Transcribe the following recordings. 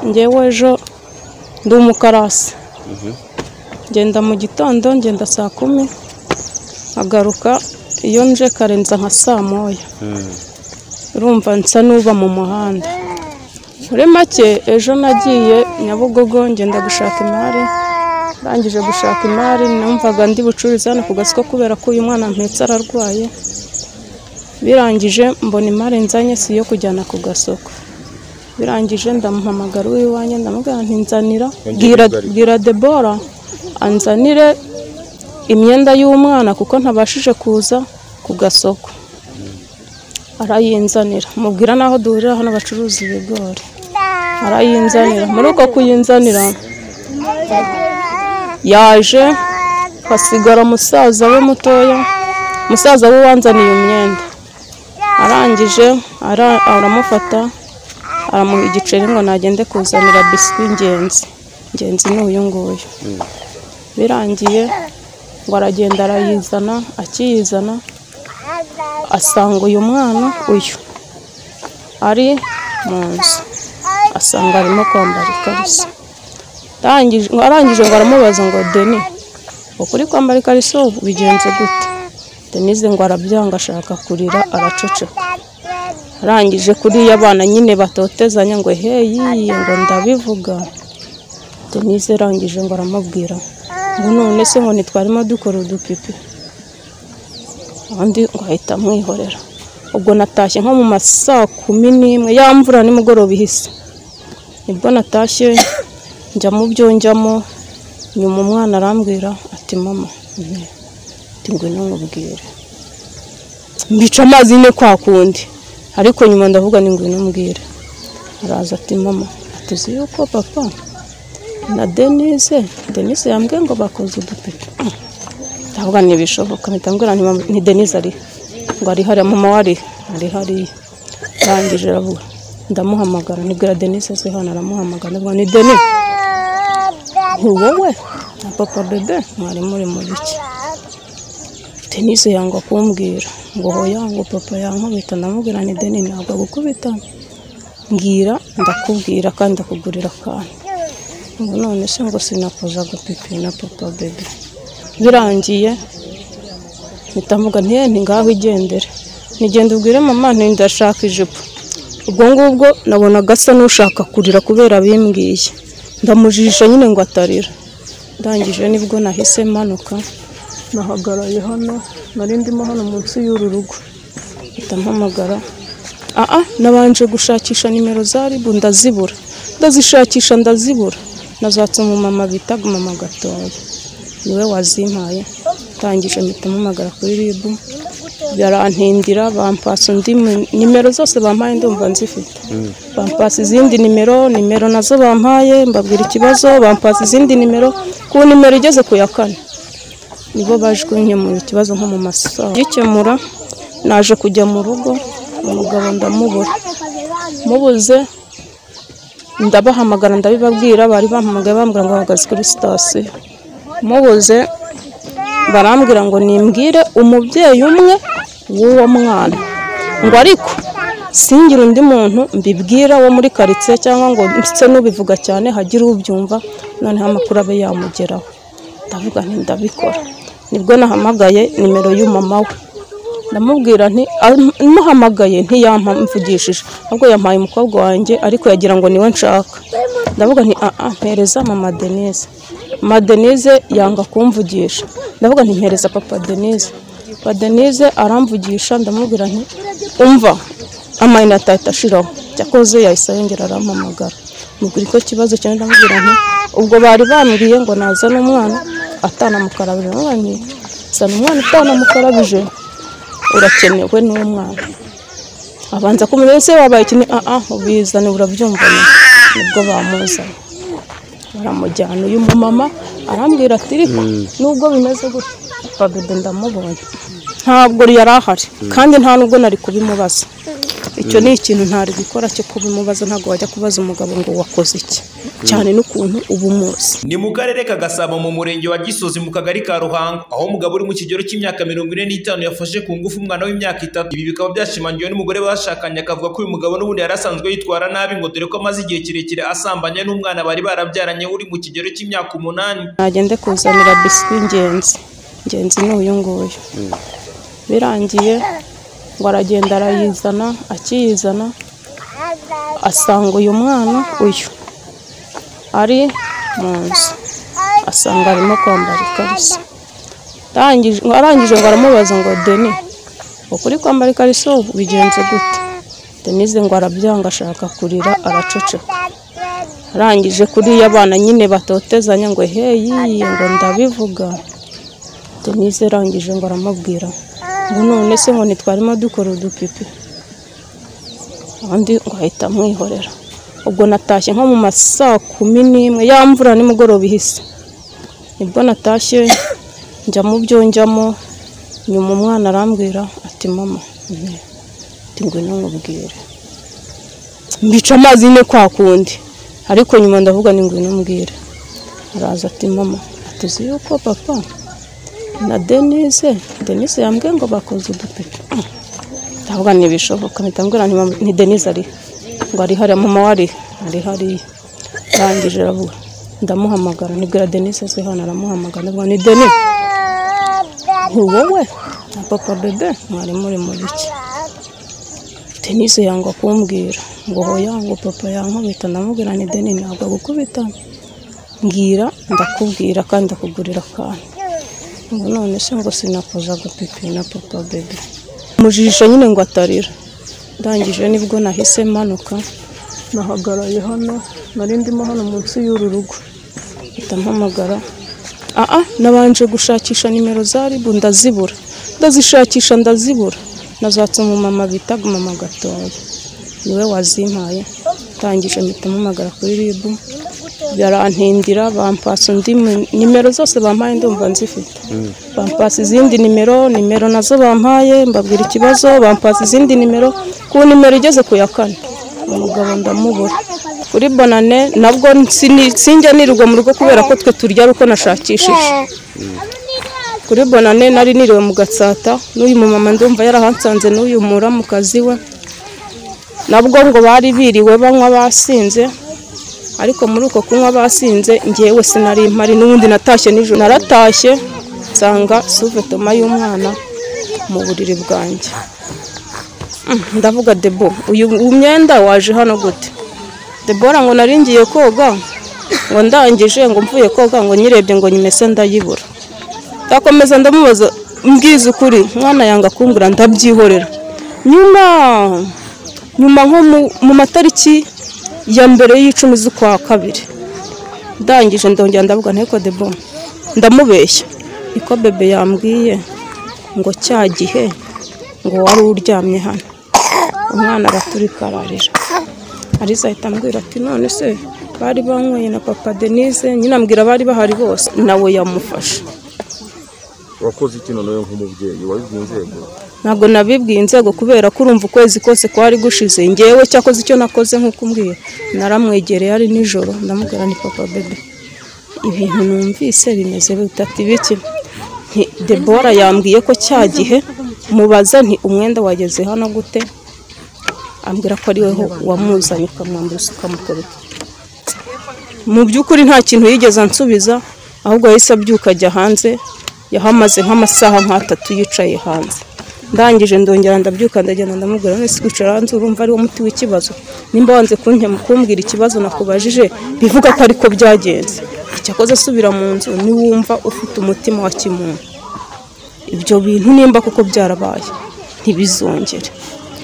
ngewe ejo ndi umukarasi ngenda mu gitondo ngenda saa kumi nkagaruka iyo nje karenza nka saa moya urumva nsa n'uba mu muhanda muri make ejo nagiye nyabugogo ngenda gushaka imari ndangije gushaka imari numvaga ndi bucururize hano ku gasoko kubera ko uyu mwana mpetse ararwaye birangije mbona imari nzanye si iyo kujyana ku gasoko birangije ndamuhamagara uw'iwanjye ndamubwira nti nzanira bwira bwira debora anzanire imyenda y'umwana kuko ntabashije kuza ku gasoko arayinzanira mubwira n'aho duhurira hano bacuruza ibigori arayinzanira muri uko kuyinzanira yaje hasigara musaza we mutoya musaza we wanzaniye imyenda arangije ara- aramufata aramuha igiceri ngo nagende kuzanira biswi ingenzi ingenzi ni uyu nguyu birangiye ngo aragenda arayizana akiyizana asanga uyu mwana uyu ari mu nzu asanga arimo kwambara ikariso Arangije- ngo arangije ngo aramubaza ngo deni ukuri kwambara ikariso bigenze gute denise ngo arabyanga ashaka kurira araceceka arangije kuriya abana nyine batotezanya ngo heyi ngo ndabivuga denise arangije ngo aramubwira ngo none se ngo ntitwarimo dukora udupipi undi ngo ahita amwihorera ubwo natashye nko mu ma saa kumi n'imwe ya mvura nimugoroba ihise nibwo natashye njya mu byo njyamo nyuma umwana arambwira ati mama nti ati ngwino nkubwire mbica amazi nyine kwa kundi ariko nyuma ndavuga ni ngwino mbwire araza ati mama atuzi yuko papa na denise denise yambwiye ngo bakoze udupipi ndavuga ntibishoboka mpita mbwira nti mama- ni denise ari ngo ari hariya mama wari ari hariya arangije aravuga ndamuhamagara nibwira denise azi hano aramuhamagara ndavuga ni denise ni wowe na papa bebe mwari muri mu biki denise yanga kumbwira ngo hoya ngo papa yankubita ndamubwira ni deni ntabwo agukubita mbwira ndakubwira kandi ndakugurira akantu ngo none se ngo sinakuza gupipina papa bebe birangiye mpitamuga ntiye nti ngaho igendere nigenda ubwire mama nti ndashaka ijipo ubwo ngubwo nabonaga asa n'ushaka kurira kubera bimbwiye ndamujijisha nyine ngo atarira ndangije nibwo nahise manuka nahagaraye hano nari ndimo hano munsi y'uru rugo mpita mpamagara aha nabanje gushakisha nimero za ribu ndazibura ndazishakisha ndazibura nazatse umumama bita mama gatoya niwe wazimpaye ndangije mpita mpamagara kuri ribu barantindira bampasa undi mu- nimero zose bampaye ndumva nzifite bampasa izindi nimero nimero nazo bampaye mbabwira ikibazo bampasa izindi nimero ku nimero igeze ku ya kane nibo baje kunkemurira ikibazo nko mu masaha gikemura naje kujya mu rugo umugabo ndamubura mubuze ndabahamagara ndabibabwira bari bampamagaye bambwira ngo bahagaze kuri sitasiyo mubuze barambwira ngo nimbwire umubyeyi umwe w'uwo mwana ngo ariko singire undi muntu mbibwira wo muri karitsiye cyangwa ngo nse n'ubivuga cyane hagire ubyumva noneho amakuru abe yamugeraho ndavuga nti ndabikora nibwo nahamagaye nimero y'umama we ndamubwira nti muhamagaye ntiyamvugishije ahubwo yampaye umukobwa wanjye ariko yagira ngo niwe nshaka ndavuga nti aa mpereza mama denise mama denise yanga kumvugisha ndavuga nti mpereza papa denise papa denise aramvugisha ndamubwira nti umva amayinite atahita ashiraho cyakoze yahise yongera arampamagara mubwira icyo kibazo cyane ndamubwira nti ubwo bari bambwiye ngo nazane umwana atanamukarabije ndavuga nti zana umwana atanamukarabije urakenewe n'umwana abanza kumenya ese wabaye ikini aha ubizane urabyumva nyine." nibwo bamuzanye baramujyana uyu mumama arambwira ati "Riko, nubwo bimeze gutya papa bebe ndamubonye ntabwo yari ahari kandi nta nubwo nari kubimubaza icyo ni ikintu ntari gukora cyo kubimubaza ntabwo wajya kubaza umugabo ngo wakoze iki cyane n'ukuntu uba umuzi ni mu karere ka gasabo mu murenge wa gisozi mu kagari ka ruhango aho umugabo uri mu kigero cy'imyaka mirongo ine n'itanu yafashe ku ngufu umwana w'imyaka itatu ibi bikaba byashimangiwe n'umugore bashakanye akavuga ko uyu mugabo n'ubundi yari asanzwe yitwara nabi ngo dore ko amaze igihe kirekire asambanya n'umwana bari barabyaranye uri mu kigero cy'imyaka umunani nagende kuzanira biswi ingenzi ingenzi ni uyu nguyu birangiye ngo aragenda arayizana akiyizana asanga uyu mwana uyu ari mu nzu asanga arimo kwambara ikariso Arangije- arangije ngo aramubaza ngo deni ukuri kwambara ikariso bigenze gute denise ngo arabyanga ashaka kurira araceceka arangije kuriya abana nyine batotezanya ngo heyi ngo ndabivuga denise arangije ngo aramubwira ngo none se ngo ntitwarimo dukora udupipi undi ngo ahita amwihorera ubwo natashye nko mu ma saa kumi n'imwe ya mvura nimugoroba ihise nibwo natashye njya mu byo njyamo nyuma umwana arambwira ati mama nti- ati ngwino nkubwire mbica amazi nyine kwa kundi ariko nyuma ndavuga ni ngwino mbwire araza ati mama atuzi yuko papa na denise denise yambwiye ngo bakoze udupipi ndavuga ntibishoboka mpita mbwira nti mama- ni denise ari ngo ari hariya mama wari ari hariya arangije aravuga ndamuhamagara nibwira denise aze hano aramuhamagara ndavuga ni denise ni wowe na papa bebe mwari muri mu biki denise yanga kumbwira ngo hoya ngo papa yankubita ndamubwira ni deni ntabwo agukubita mbwira ndakubwira kandi ndakugurira akantu ngo none se ngo sinakoza gupipi na papa bebe mujijisha nyine ngo atarira ndangije nibwo nahise manuka nahagaraye hano nari ndimo hano munsi y'uru rugo mpita mpamagara aha nabanje gushakisha nimero za ribu ndazibura ndazishakisha ndazibura nazatse umumama bita mama gatoya niwe wazimpaye ndangije mpita mpamagara kuri ribu barantindira bampasa undi mu- nimero zose bampaye ndumva nzifite bampasa izindi nimero nimero nazo bampaye mbabwira ikibazo bampasa izindi nimero ku nimero igeze ku ya kane umugabo ndamubura kuri bonane nabwo sini- sinjya nirirwa mu rugo kubera ko twe turya ari uko nashakishije kuri bonane nari niriwe mu gatsata n'uyu mumama ndumva yarahansanze n'uyu muramukazi we nabwo ngo bari biriwe banywa basinze ariko muri uko kunywa basinze ngewe sinari mpari n'ubundi natashye nijoro naratashye nsanga suvetoma y'umwana mu buriri bwanjye Mm, ndavuga debo uyu uyu mwenda waje hano gute debora ngo nari ngiye koga ngo ndangije ngo mvuye koga ngo nyirebye ngo nyimese ndayibura ndakomeza ndamubaza mbwiza ukuri mwana yanga kumbura ndabyihorera nyuma nyuma nko mu- mu matariki ya mbere y'icumi z'ukwa kabiri ndangije ndongera ndavuga nteko debo ndamubeshya niko bebe yambwiye ngo cya gihe ngo wari uryamye hano umwana araturika ararira Aliza ahita ambwira ati none se bari banyweye na papa denise nyine ambwira bari bahari bose nawe yamufashe wakoze iki none we nk'umubyeyi wabigiye inzego ntabwo nabibwiye inzego kubera ko urumva ukwezi kose kwari gushize ngewe cyakoze icyo nakoze nk'uko umbwiye naramwegereye ari nijoro ndamubwira ni papa bebe ibintu numvise bimeze bitatu biki nti debora yambwiye ko cya gihe mubaza nti umwenda wageze hano gute ambwira ko ari wowe wamuzanye ukamwambuza ukamukubita mu by'ukuri nta kintu yigeze ansubiza ahubwo yahise abyuka ajya hanze yahamaze nk'amasaha nk'atatu yicaye hanze ndangije ndongera ndabyuka ndagenda ndamubwira none se kwicara hanze urumva ari wo muti w'ikibazo nimba wanze kunke- kumbwira ikibazo nakubajije bivuga ko ariko byagenze icyakoze asubira mu nzu niwumva ufite umutima wa kimuntu ibyo bintu nimba kuko byarabaye ntibizongere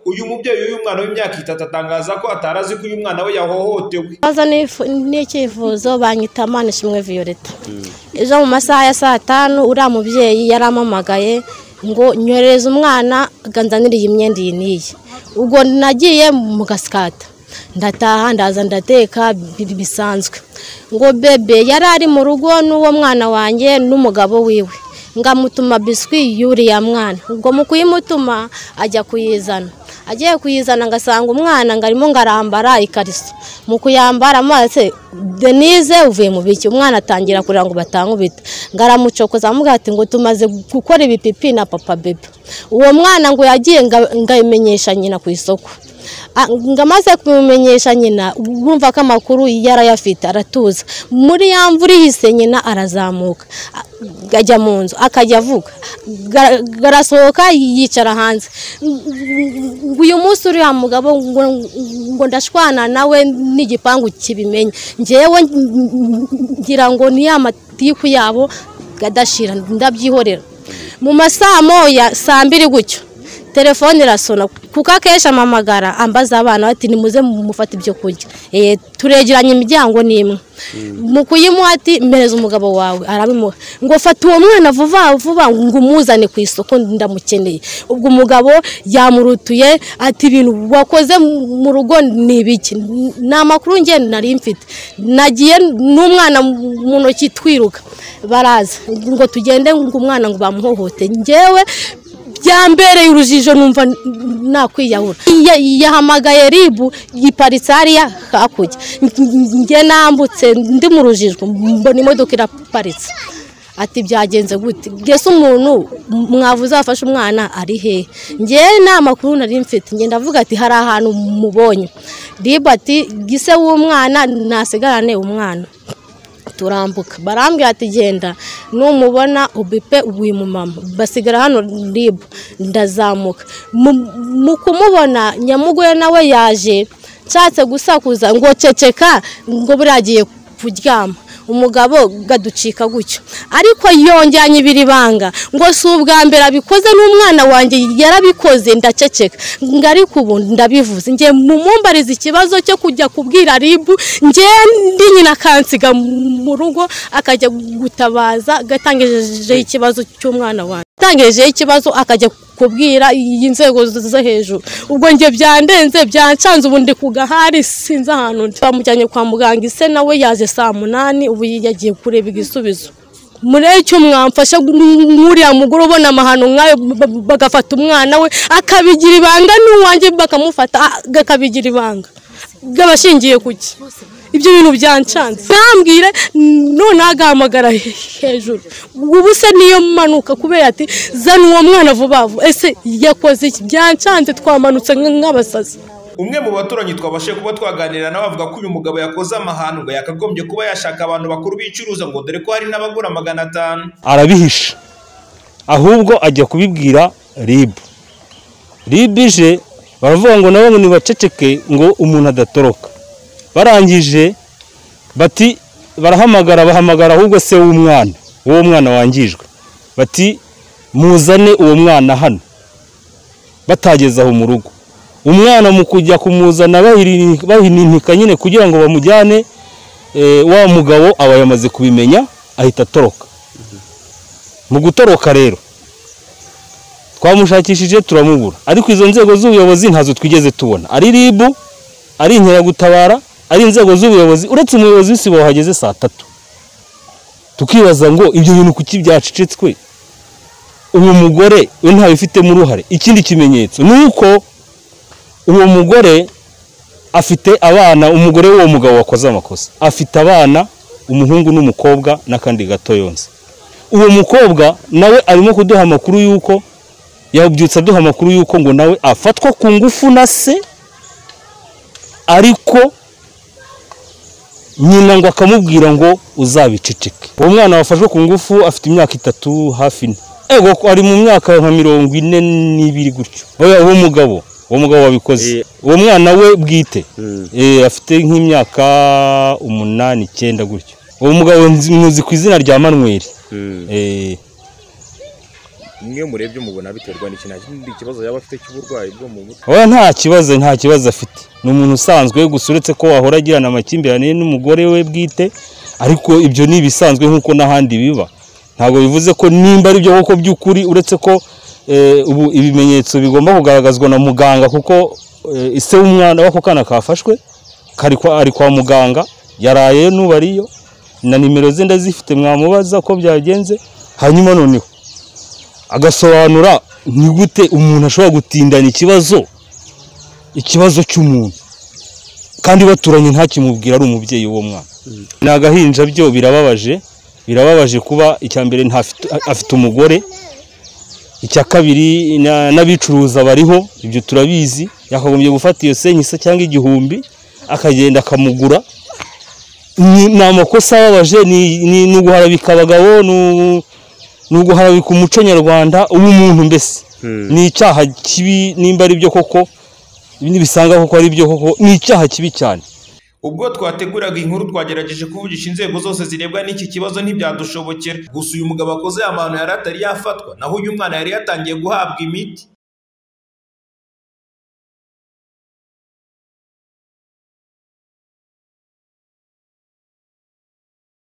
uyu mubyeyi w'uyu mwana w'imyaka itatu atangaza ko atari azi ko uyu mwana we yahohotewe Baza n'ifu- n'icyifuzo banyita Manishimwe Violeta ejo mu masaha ya saa tanu uriya mubyeyi yarampamagaye ngo nyoreze umwana ganzanire iyi myenda iyi n'iyi ubwo nagiye mu gasikata ndataha ndaza ndateka bi- bisanzwe ngo bebe yari ari mu rugo n'uwo mwana wanjye n'umugabo wiwe ngamutuma biswi y'uriya mwana ubwo mu kuyimutuma ajya kuyizana agiye kuyizana ngasanga umwana ngo arimo ngarambara ikariso mu kuyambara maze denise uvuye mu biki umwana atangira kurira ngo batangubita ngaramucokoza amugira ati ngo tumaze gukora ibipipi na papa bebe uwo mwana ngo yagiye ngabimenyesha nyina ku isoko Ah, ngo amaze kubimenyesha nyina bumva ko amakuru yarayafite aratuza muri ya mvura ihise nyina arazamuka Ah, ajya mu nzu akajya avuga Gara- garasohoka yicara hanze ngo uyu munsi uriya mugabo ngo ngo ndashwana nawe n'igipangu kibimenye ngewe ngira ngo ni ya matiku yabo adashira ndabyihorera mu masaa moya saa mbiri gutyo telefone irasona kuko akenshi amamagara ambaza abana bati nimuze mufate ibyo kurya Eh, turegeranye imiryango ni imwe mu kuyimuha ati mpereza umugabo wawe arabimuha ngo fata uwo mwana vuba vuba ngo umuzane ku isoko ndamukeneye ubwo umugabo yamurutuye ati ibintu wakoze mu rugo ni ibiki ni amakuru nge nari mfite nagiye n'umwana mu ntoki twiruka baraza ngo tugende ngo umwana ngo bamuhohote ngewe byambereye urujijo numva nakwiyahura Ya- yahamagaye ribu iparitse hariya hakurya njye nambutse ndi mu rujijo mbona imodoka iraparitse ati byagenze gute mbese umuntu mwavuze wafashe umwana ari hehe ngewe nta makuru nari mfite ngenda avuga ati hari ahantu mubonye ribu ati gise w'umwana nasigarane umwana turambuka barambwira ati genda numubona ubipe uyu mumama basigara hano ribu ndazamuka Mu- mu kumubona nyamugore nawe yaje nshatse gusakuza ngo ceceka ngo buriya agiye kuryama umugabo gaducika gutyo ariko yongeranye ibiri banga ngo si ubwa mbere abikoze n'umwana wanjye yarabikoze ndaceceka ngo ariko ubu ndabivuze njye mumumbariza ikibazo cyo kujya kubwira ribu njye ndi nyina akansiga mu rugo akajya gutabaza gatangijeho ikibazo cy'umwana wanjye atangijeho ikibazo akajya kubwira inzego zo hejuru ubwo njye byandenze byancanze ubu ndi ku gahari sinzi ahantu ndi bamujyanye kwa muganga ise nawe yaje saa munani ubu yagiye kureba igisubizo muri icyo mwamfasha nk'uriya mugore ubona amahano nk'ayo ba- bagafata umwana we akabigira ibanga n'uwanjye bakamufata a- akabigira ibanga gabashingiye kuki ibyo bintu byancanze ntambwire none agahamagara he- hejuru ubu se niyo manuka kubera ati zana uwo mwana vuba vuba ese yakoze iki byancanze twamanutse nk- nk'abasazi umwe mu baturanyi twabashije kuba twaganira nawe avuga ko uyu mugabo yakoze amahano ngo yakagombye kuba yashaka abantu bakuru bicuruza ngo dore ko hari n'abagura magana atanu arabihisha ahubwo ajya kubibwira ribu ribu ije baravuga ngo nabo ngo nibaceceke ngo umuntu adatoroka barangije bati barahamagara bahamagara ahubwo se w'umwana uwo mwana wangijwe bati muzane uwo mwana hano batageze aho mu rugo umwana mu kujya kumuzana bahini- bahininika nyine kugira ngo bamujyane eh, wa mugabo aba yamaze kubimenya ahita atoroka mu gutoroka rero twamushakishije turamubura ariko izo nzego z'ubuyobozi ntazo twigeze tubona ari ribu ari inkeragutabara ari inzego z'ubuyobozi uretse umuyobozi w'isibo wahageze saa tatu tukibaza ngo ibyo bintu kuki byacecetswe uwo mugore we ntabifitemo uruhare ikindi kimenyetso ni uko uwo mugore afite abana umugore w'uwo mugabo wakoze amakosa afite abana umuhungu n'umukobwa n'akandi gato yonze uwo mukobwa nawe arimo kuduha amakuru y'uko yabyutse aduha amakuru y'uko ngo nawe afatwa ku ngufu na se ariko nyina ngo akamubwira ngo uzabiceceke uwo mwana wafashwe ku ngufu afite imyaka itatu hafi ine ego ko ari mu myaka nka mirongo ine n'ibiri gutyo Oya, uwo mugabo uwo mugabo wabikoze Eh. uwo mwana we bwite Mm. Eh, afite nk'imyaka umunani icyenda gutyo uwo mugabo nzi- muzi ku izina rya manweri Eh, mwe murebye mubona biterwa n'iki nta kindi kibazo yaba afite cy'uburwayi bwo mu mutwe oya nta kibazo nta kibazo afite ni umuntu usanzwe gusa uretse ko wahora agirana amakimbirane n'umugore we bwite ariko ibyo ni ibisanzwe nk'uko n'ahandi biba ntabwo bivuze ko nimba ari byo koko by'ukuri uretse ko eh, ubu ibimenyetso bigomba kugaragazwa na muganga kuko eh, ise w'umwana w'ako kana kafashwe kari kwa- ari kwa muganga yaraye n'ubariyo na nimero ze ndazifite mwamubaza ko byagenze hanyuma noneho agasobanura ni gute umuntu ashobora gutindana ikibazo ikibazo cy'umuntu kandi baturanye ntakimubwira ari umubyeyi w'uwo mwana ni agahinja byo birababaje birababaje kuba icya mbere ntafite afite umugore icya kabiri na- n'abicuruza bariho ibyo turabizi yakagombye gufata iyo senkisa cyangwa igihumbi akagenda akamugura ni ni amakosa ababaje ni- ni ni uguharabika abagabo ni u- ni uguharabika umuco nyarwanda uw'umuntu mbese ni icyaha kibi nimba ari byo koko ibindi bisanga koko ari byo koko ni icyaha kibi cyane ubwo twateguraga inkuru twagerageje kuvugisha inzego zose zirebwa n'iki kibazo ntibyadushobokera gusa uyu mugabo akoze aya mahano yari atari yafatwa naho uyu mwana yari yatangiye guhabwa imiti